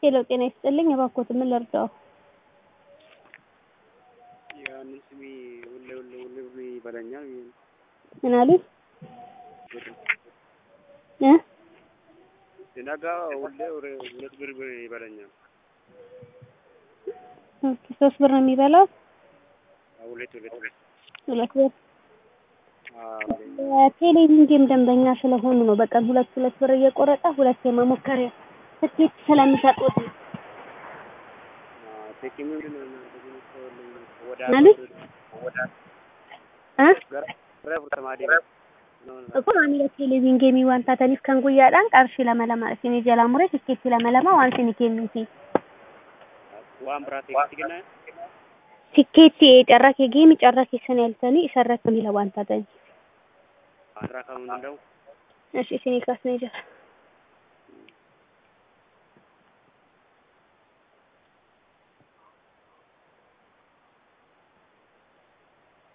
ሄሎ ጤና ይስጥልኝ እባክዎት ምን ልርዳዎ? ያንን ስሜ ሁሌ ሁሌ ሁሌ ብር ይበላኛል። ምን አሉኝ? እ ሲነጋ ሁሌ ወደ ሁለት ብር ብር ይበላኛል። ኦኬ ሶስት ብር ነው የሚበላው? ሁለት ሁለት ብር ሁለት ብር አዎ የቴሌቪዥን ደንበኛ ስለሆኑ ነው በቀን ሁለት ሁለት ብር እየቆረጠ ሁለት የመሞከሪያ ትኬት ስለሚሰጡት ነው። ጥቅሙ ምንድን ነው? እናንተ ግን እኮ ወደ ማለት? ወደ እ gara furtamaadee እኮ maamila televiizyinii waan taataniif kan guyyaadhaan qarshii lama lama isinii jalaa muree tikkeettii lama lama waan isinii kennuufi. waan biraa teekatti kennaa Tikkeettii carraa kee geemi carraa keessan yaaltanii isarratti miila waan taataniif. irraa kamuu danda'u Ishi isinii kaasnee jira.